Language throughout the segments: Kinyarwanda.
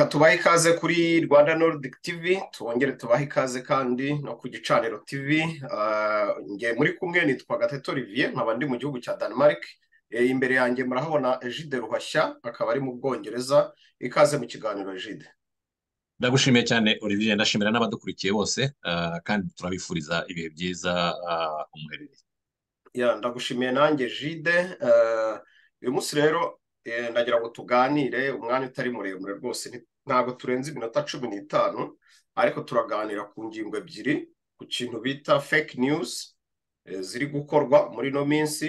tubahe ikaze kuri rwanda nordic tv twongere tubahe ikaze kandi no ku gicaniro tv nge muri kumwe nitwa gateto olivier nkaba ndi mu gihugu cya denmark imbere yanjye murahabona ejide ruhashya akaba ari mu bwongereza ikaze mu kiganiro ejide ndagushimiye cyane olivier ndashimira n'abadukurikiye bose ah, kandi turabifuriza ibihe byiza ah, umuherereye Ya, ndagushimiye nanjye jide Eh, uyu munsi rero eh, ndagira ngo tuganire umwanya utari muremure rwose nti- ntabwo turenze iminota cumi n'itanu ariko turaganira ku ngingo ebyiri ku kintu bita fake news eh, ziri gukorwa muri ino minsi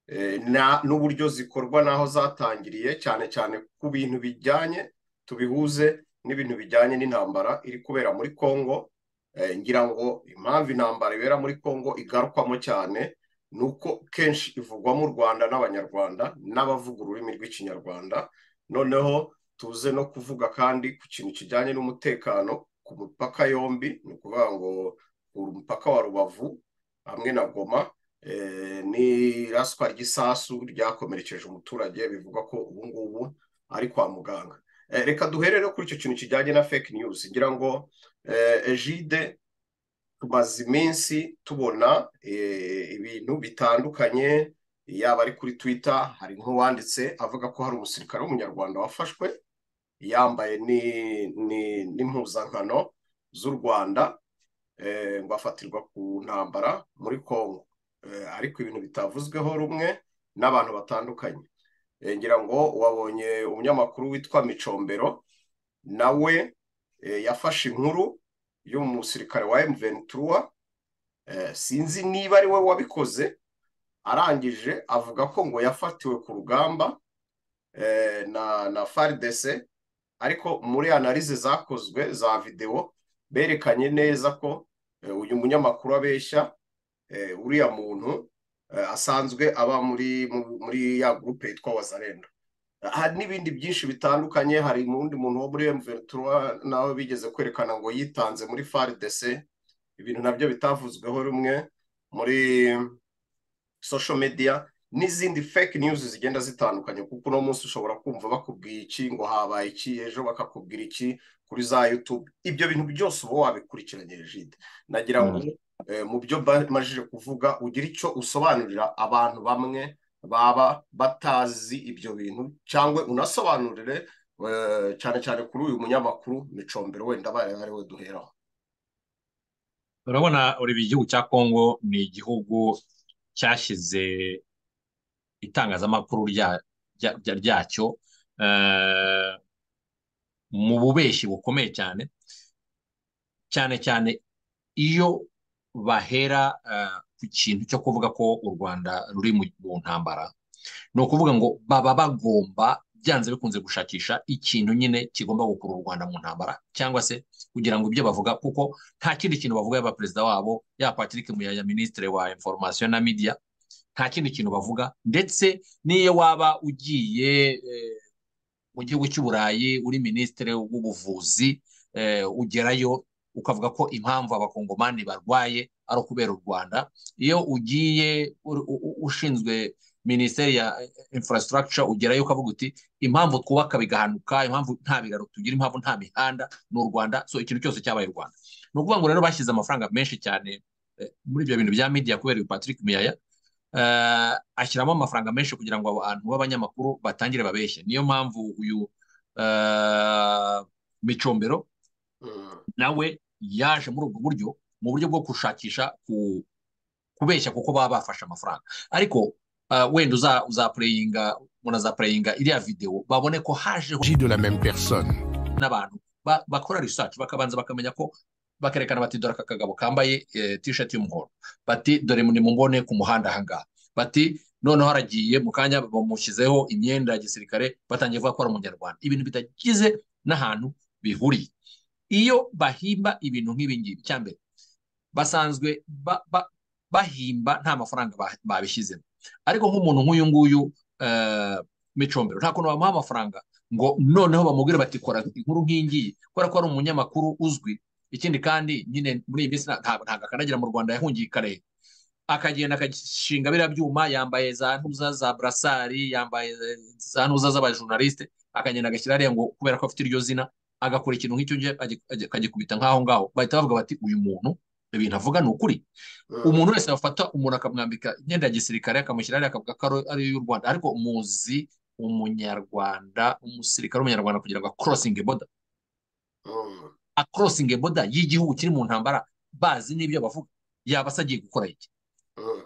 eh, na- n'uburyo zikorwa n'aho zatangiriye cyane cyane ku bintu bijyanye tubihuze n'ibintu bijyanye n'intambara iri kubera muri congo Eh, ngira ngo impamvu intambara ibera muri congo igarukwamo cyane ni uko kenshi ivugwa mu rwanda n'abanyarwanda n'abavuga ururimi rw'ikinyarwanda noneho tuze no kuvuga kandi ku kintu kijyanye n'umutekano ku mupaka yombi ni ukuvuga ngo umupaka wa rubavu hamwe na goma eh, n'iraswa ry'isasu ryakomerekeje umuturage bivuga ko ubu ngubu ari kwa muganga Eh, reka duhere no kuri icyo kintu kijyanye na fake news ngira ngo eh, ejide tumaze iminsi tubona eh, ibintu bitandukanye yaba ari kuri twitter hari nk'uwanditse avuga ko hari umusirikare w'umunyarwanda wafashwe yambaye ni- ni- n'impuzankano z'u rwanda eh, ngo afatirwa ku ntambara muri congo Eh, ariko ibintu bitavuzweho rumwe n'abantu batandukanye Eh, ngira ngo wabonye umunyamakuru witwa micombero nawe eh, yafashe inkuru y'umusirikare wa M23 eh, sinzi niba ari we wabikoze arangije avuga ko ngo yafatiwe ku rugamba eh, na na FARDC ariko muri analize zakozwe za videwo berekanye neza ko eh, uyu munyamakuru abeshya eh, uriya muntu eh, asanzwe aba muri mu- muri ya gurupe yitwa Wazalendo hari n'ibindi byinshi bitandukanye hari undi muntu wo muri M23 nawe bigeze kwerekana ngo yitanze muri FARDC ibintu nabyo bitavuzweho rumwe muri social media n'izindi fake news zigenda zitandukanye kuko uno munsi ushobora kumva bakubwiye iki ngo habaye iki ejo bakakubwira iki kuri za YouTube ibyo bintu byose uba wabikurikiranye Jide nagira ngo eh, mu byo bamajije kuvuga ugira icyo usobanurira abantu bamwe baba batazi ibyo bintu cyangwa unasobanurire eh, cyane cyane kuri uyu munyamakuru micombero wenda abaye ari we duheraho urabona olivier igihugu cya congo ni igihugu cyashyize itangazamakuru rya- rya- rya- ryacyo eh, mu bubeshyi bukomeye cyane cyane cyane iyo bahera eh, ku kintu cyo kuvuga ko u rwanda ruri mu mu ntambara ni ukuvuga ngo baba bagomba byanze bikunze gushakisha ikintu nyine kigomba gukura u Rwanda mu ntambara cyangwa se kugira ngo ibyo bavuga kuko nta kindi kintu bavuga yaba perezida wabo yaba Patrick Muyaya minisitiri wa information na media nta kindi kintu bavuga ndetse n'iyo waba ugiye eh, mu gihugu cy'u Burayi uri minisitiri w'ubuvuzi eh, ugerayo ukavuga ko impamvu abakongomani barwaye ari ukubera u Rwanda iyo ugiye uri- u- u- ushinzwe minisiteri ya infrastructure ugerayo ukavuga uti impamvu twubaka bigahanuka impamvu nta biraro tugira impamvu nta mihanda ni u Rwanda so ikintu cyose cyabaye u Rwanda ni ukuvuga ngo rero bashyize amafaranga menshi cyane eh, muri ibyo bintu bya media kubera uyu Patrick Muyaya eh, ashyiramo amafaranga menshi kugira ngo abantu b'abanyamakuru batangire babeshye niyo mpamvu uyu eh, micombero Mm. nawe yaje muri ubwo buryo mu buryo bwo gushakisha ku- kubeshya kuko baba bafashe amafaranga ariko eh, wenda uza uzapureyinga umuntu azapureyinga iriya videwo babone ko hajeho s'agit de la même personne. n'abantu ba- bakora research bakabanza bakamenya ko bakerekana bati dore aka kagabo kambaye eh, t-shirt y'umuhondo bati dore ni mumubone ku muhanda ahangaha bati noneho aragiye mu kanya bamushyizeho imyenda ya gisirikare batangiye kuvuga ko ari umunyarwanda ibintu bitagize n'ahantu bihuriye iyo bahimba ibintu nk'ibi ngibi cya mbere basanzwe ba- ba- bahimba nta mafaranga ba- babishyizemo ariko nk'umuntu nk'uyu nguyu eh, micombero nta kuntu bamuha amafaranga ngo noneho bamubwire bati kora inkuru nk'ingiyi kubera ko ari umunyamakuru uzwi ikindi kandi nyine muri iyi minsi nta- nta- ntabwo akandagira mu rwanda yahungiye i karehe akagenda akagishinga biriya byuma yambaye za ntuza za burasari yambaye za ntuza z'abajournaliste akagenda agashyira hariya ngo kubera ko afite iryo zina agakora ikintu nk'icyo akagikubita nk'aho ngaho bahita bavuga bati uyu muntu ibintu avuga ni ukuri umuntu wese wafata umuntu akamwambika imyenda ya gisirikare akamushyira hariya akavuga ko ari iy'u rwanda ariko muzi umunyarwanda umusirikare w'umunyarwanda kugira ngo akorosinge boda akorosinge boda y'igihugu kiri mu ntambara bazi n'ibyo bavuga yaba se agiye gukora iki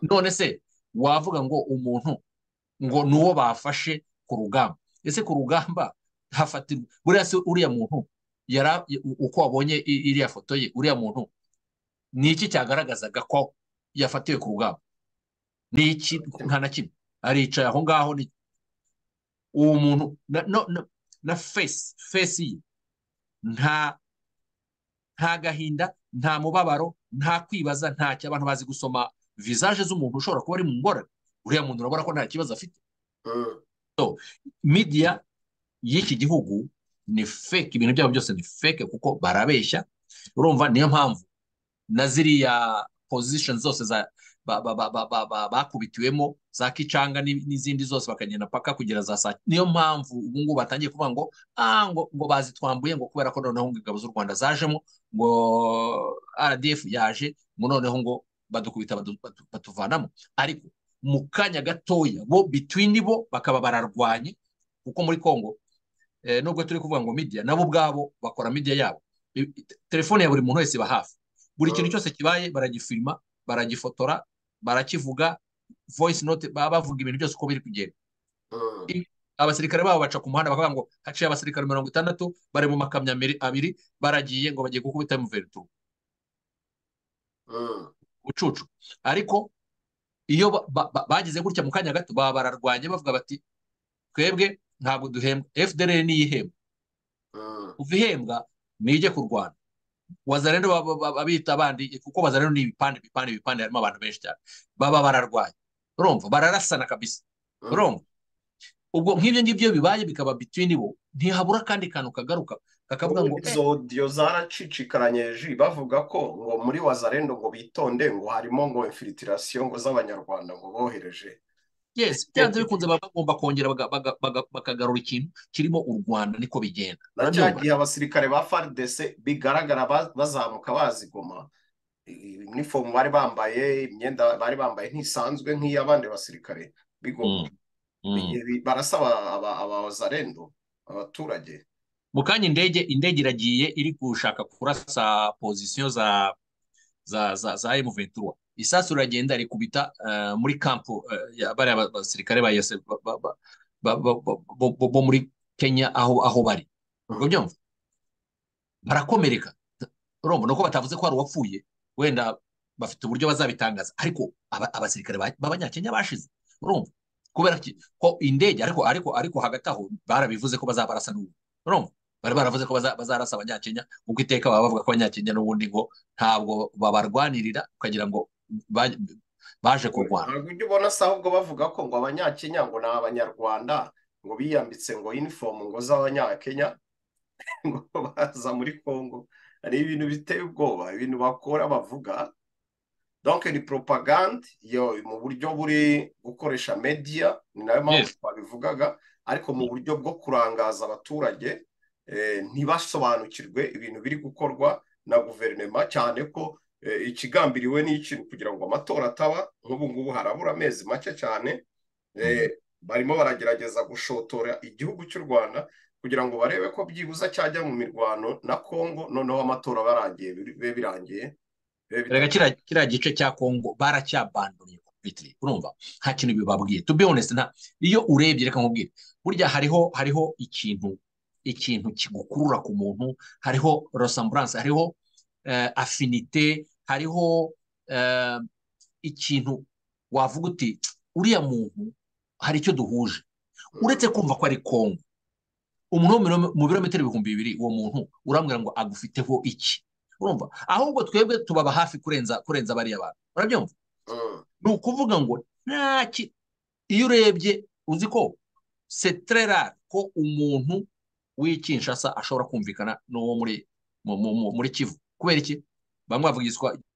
none se wavuga ngo umuntu ngo ni uwo bafashe ku rugamba ese ku rugamba hafatirwa buriya se uriya muntu yara uko wabonye iriya foto ye uriya muntu ni iki cyagaragazaga ko yafatiwe ku rugamba ni iki nta na kimwe aricaye aho ngaho ni uwo muntu na fesi fesi ye nta nta gahinda nta mubabaro nta kwibaza nta cyo abantu bazi gusoma vizaje z'umuntu ushobora kuba ari mu ngorane uriya muntu urabona ko nta kibazo afite midiya y'iki gihugu ni feke ibintu byabo byose ni feke kuko barabeshya urumva niyo mpamvu na ziriya pozishoni zose bakubitiwemo za kicanga n'izindi zose bakagenda paka kugera za saa niyo mpamvu ubu ngubu batangiye kuvuga ngo ngo ngo bazitwambuye ngo kubera ko noneho ingabo z'u rwanda zajemo ngo rdf yaje ngo noneho ngo badukubita batuvanamo ariko mu kanya gatoya bo bitwini bo bakaba bararwanye kuko muri congo nubwo turi kuvuga ngo midiya nabo ubwabo bakora midiya yabo telefone ya buri muntu wese iba hafi buri kintu cyose kibaye baragifilima baragifotora barakivuga voice note baba bavuga ibintu byose uko biri kugenda abasirikare babo baca ku muhanda bakavuga ngo haciye abasirikare mirongo itandatu bari mu makamyo abiri baragiye ngo bagiye gukubita mu verituru ucucu ariko iyo bagize gutya mu kanya gato baba bararwanye bavuga bati twebwe ntabwo duhembwa fdr niyo ihembwa uva ihembwa nijye kurwana wazarendo babita abandi kuko wazarendo ni ibipande ibipande ibipande harimo abantu benshi cyane baba bararwanya urumva bararasana kabisa urumva ubwo nk'ibyo ngibyo bibaye bikaba bitwini bo ntihabura kandi kantu kagaruka kakavuga ngo izo odiyo zaracicikaranye ji bavuga ko ngo muri wazarendo ngo bitonde ngo harimo ngo infilitiration ngo z'abanyarwanda ngo bohereje yes byanze bikunze baba bagomba kongera bakagarura ikintu kirimo u rwanda niko bigenda na cya gihe abasirikare ba faridese bigaragara bazamuka bazigoma inifomu bari bambaye imyenda bari bambaye ntisanzwe nk'iy'abandi basirikare bigoma barasaba abazarendo abaturage mu kanya indege indege iragiye iri gushaka kurasa pozisiyo za za za emu ventura isasu riragenda rikubita muri kampu bariya basirikare ba yose bo muri kenya aho bari ubwo byumva barakomereka urumva ni uko batavuze ko hari uwapfuye wenda bafite uburyo bazabitangaza ariko abasirikare b'abanyakenya bashize urumva kubera ko indege ariko ariko ariko hagati aho barabivuze ko bazabarasa n'ubu urumva bari baravuze ko bazarasa abanyakenya kuko iteka baba bavuga ko abanyakenya n'ubundi ngo ntabwo babarwanirira ukagira ngo baje kurwana ntabwo ujya ubona se ahubwo bavuga ko ngo abanyakenya ngo ni abanyarwanda ngo biyambitse ngo inifomu ngo z'abanyakenya ngo baza muri congo hari ibintu biteye ubwoba ibintu bakora bavuga donke ni propagande yo mu buryo buri gukoresha mediya ni nayo mpamvu twabivugaga ariko mu buryo bwo kurangaza abaturage ntibasobanukirwe ibintu biri gukorwa na guverinoma cyane ko ikigambiriwe n'ikintu kugira ngo amatora ataba nk'ubu ngubu harabura amezi make cyane barimo baragerageza gushotora igihugu cy'u rwanda kugira ngo barebe ko byibuza cyajya mu mirwano na congo noneho amatora barangiye bibe birangiye kiriya gice cya congo baracyabanduye urumva nta kintu bibabwiye to be honest nta iyo urebye reka nkubwire burya hariho hariho ikintu ikintu kigukurura ku muntu hariho rosamburanse hariho afinite hariho ikintu wavuga uti uriya muntu hari icyo duhuje uretse kumva ko ari kongo umuntu wo mu birometero ibihumbi bibiri uwo muntu urambwira ngo agufiteho iki urumva ahubwo twebwe tubaba hafi kurenza kurenza bariya bantu urabyumva ni ukuvuga ngo nta iyo urebye uzi ko seterera ko umuntu w'ikinshasa ashobora kumvikana n'uwo muri muri kivu kubera iki bamwe bavuga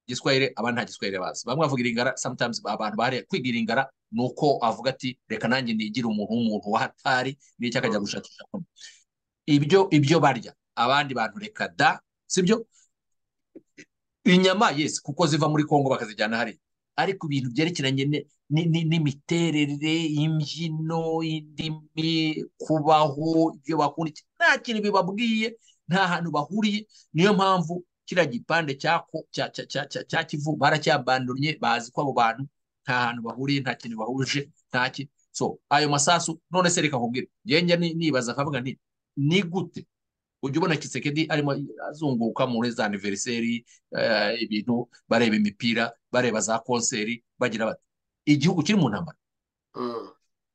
igiswahire abandi nta giswahire bazi bamwe bavuga iringara sometimes abantu bahariye kwiga iringara ni uko avuga ati reka nanjye nigire umuntu w'umuntu wahatari n'icyo akajya gushakisha ibyo ibyo barya abandi bantu reka da sibyo inyama yesi kuko ziva muri kongo bakazijyana hariya ariko ibintu byerekeranye n'imiterere imbyino indimi kubaho ibyo bakunda nta kintu bibabwiye nta hantu bahuriye niyo mpamvu kiriya gipande cya kivu baracyabandonye bazi ko abo bantu nta hantu bahuriye nta kintu bahuje nta kintu so ayo masasu none se reka nkubwire ngenge nibaza akavuga nti ni gute ujya ubona kisekedi arimo azunguruka muri za aniveriseri ibintu bareba imipira bareba za konseri bagira bati igihugu kiri mu ntambara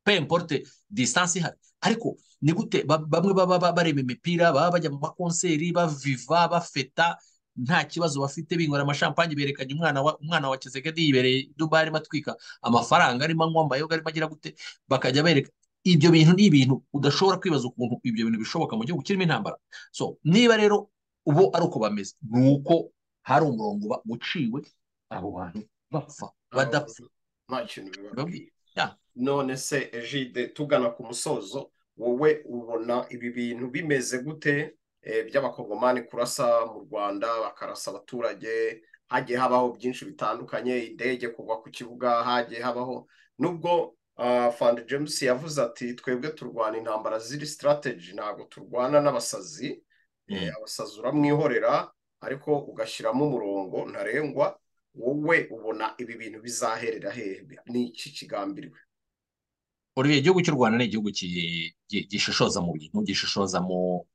peyimporute disitansi ihari ariko ni gute bamwe baba bareba imipira baba bajya mu makonseri baviva bafeta nta kibazo bafite binywera amashampanye berekanye umwana wa umwana wa kisekedi yibereye dubai arimo atwika amafaranga arimo anywa amayoga arimo agira gute bakajya bereka ibyo bintu ni ibintu udashobora kwibaza ukuntu ibyo bintu bishoboka mu gihugu kirimo intambara so niba rero ubu ari uko bameze ni uko hari umurongo uciwe abo bantu bapfa badapfa nta kintu bibabwiye none se ejide tugana ku musozo wowe ubona ibi bintu bimeze gute by'abakongomani kurasa mu rwanda bakarasa abaturage hagiye habaho byinshi bitandukanye indege kugwa ku kibuga hagiye habaho nubwo fandi james yavuze ati twebwe turwana intambara ziri sitarateji ntabwo turwana n'abasazi abasazi uramwihorera ariko ugashyiramo umurongo ntarengwa wowe ubona ibi bintu bizaherera hehe ni iki kigambiriwe buriya igihugu cy'u rwanda ni igihugu gishishoza mu bintu gishishoza mu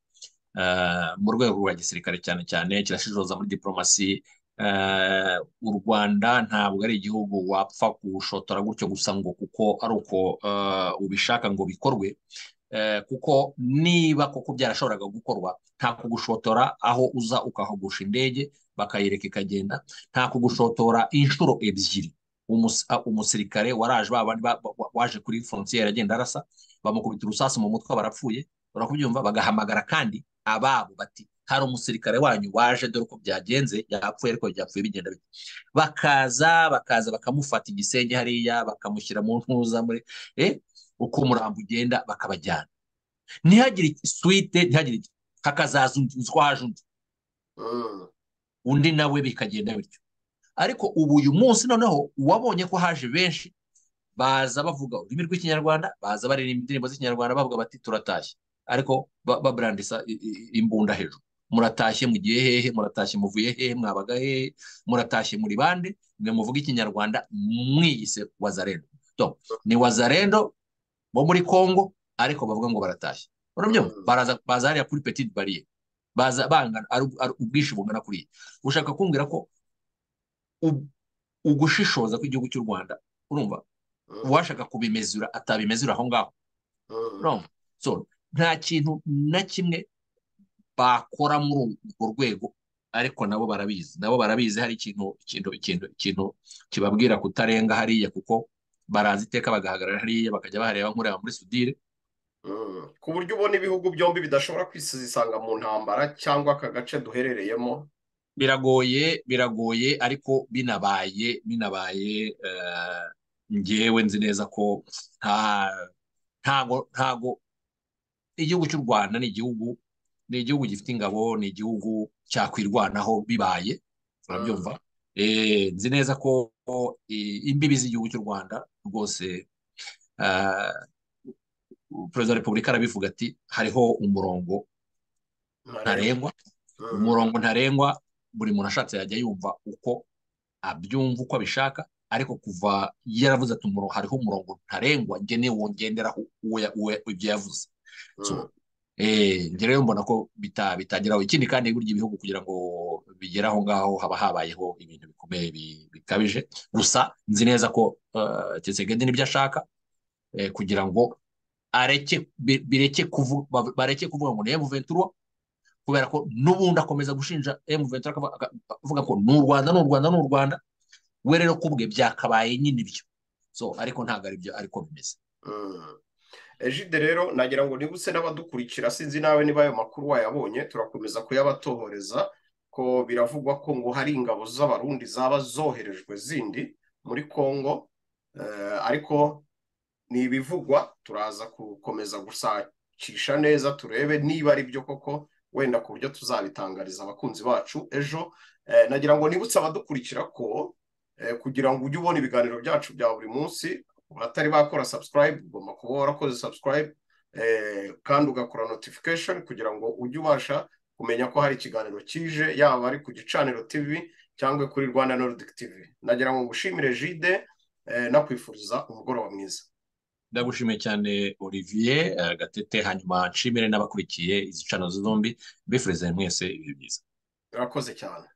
rwego rwa gisirikare cyane cyane kirashishoza muri diporomasi u rwanda ntabwo ari igihugu wapfa gushotora gutyo gusa ngo kuko ari uko ubishaka ngo bikorwe kuko niba koko byarashoboraga gukorwa nta kugushotora aho uza ukahagusha indege bakayireka ikagenda nta kugushotora inshuro ebyiri umusirikare waraje waje kuri forontiyeri agenda arasa bamukubita urusasu mu mutwe barapfuye urakubyumva bagahamagara kandi ababo bati hari umusirikare wanyu waje dore uko byagenze yapfuye ariko byapfuye bigenda bite bakaza bakaza bakamufata igisenge hariya bakamushyira mu ntuza muri uko umurambo ugenda bakabajyana ntihagire suwite ntihagire hakazaza undi uziko haje undi undi nawe bikagenda bityo ariko ubu uyu munsi noneho uwabonye ko haje benshi baza bavuga ururimi rw'ikinyarwanda baza baririmba indirimbo z'ikinyarwanda bavuga bati turatashye ariko baburandisa imbunda hejuru muratashye mugiye hehe muratashye muvuye hehe mwabaga hehe muratashye muri bande mwe muvuga ikinyarwanda mwiyise wazarendo ni wazarendo bo muri congo ariko bavuga ngo baratashye baraza baza hariya kuri petite bariyeri baza bangana ubwinshi bungana kuriya ushaka kumbwira ko ugushishoza kw'igihugu cy'u rwanda urumva uwashaka kubimezura atabimezura aho ngaho nta kintu na kimwe bakora muri urwo rwego ariko nabo barabizi nabo barabizi hari ikintu ikintu ikintu ikintu kibabwira kutarenga hariya kuko baraza iteka bagahagarara hariya bakajya bahareba nkureba muri sudire ku buryo ubona ibihugu byombi bidashobora kwisanga mu ntambara cyangwa aka gace duherereyemo biragoye biragoye ariko binabaye binabaye ngewe nzi neza ko ntago ntago igihugu cy'u rwanda ni igihugu ni igihugu gifite ingabo ni igihugu cyakwirwanaho bibaye urabyumva nzi neza ko imbibi z'igihugu cy'u rwanda rwose perezida wa repubulika arabivuga ati hariho umurongo ntarengwa umurongo ntarengwa buri muntu ashatse yajya yumva uko abyumva uko abishaka ariko kuva yaravuze ati hariho umurongo ntarengwa ngenewe wongenderaho ibyo yavuze rero mbona ko bitageraho ikindi kandi burya ibihugu kugira ngo bigere aho ngaho haba habayeho ibintu bikomeye bikabije gusa nzi neza ko tsegedi n'ibyo ashaka kugira ngo bareke kuvuga ngo ni emu ventura kubera ko n'ubundi akomeza gushinja emu ventura akavuga ko ni u rwanda ni u rwanda ni u rwanda we rero kubwe byakabaye nyine ibyo ariko ntabwo ari byo ariko bimeze ejide rero nagira ngo nibutse n'abadukurikira sinzi nawe niba ayo makuru wayabonye turakomeza kuyabatohoreza ko biravugwa ko ngo hari ingabo z'abarundi zaba zoherejwe zindi muri congo ariko ni ibivugwa turaza gukomeza gushakisha neza turebe niba ari byo koko wenda ku buryo tuzabitangariza abakunzi bacu ejo nagira ngo nibutse abadukurikira ko kugira ngo ujye ubona ibiganiro byacu bya buri munsi abatari bakora subscribe ugomba kuba warakoze subscribe kandi ugakora notification kugira ngo ujye ubasha kumenya ko hari ikiganiro kije yaba ari ku gicaniro tv cyangwa kuri rwanda nordic tv nagira ngo ngushimire jide nakwifuriza umugoroba mwiza ndagushimiye cyane olivier gatete hanyuma nshimire n'abakurikiye izi cano zombi mbifurize mwese ibihe byiza urakoze cyane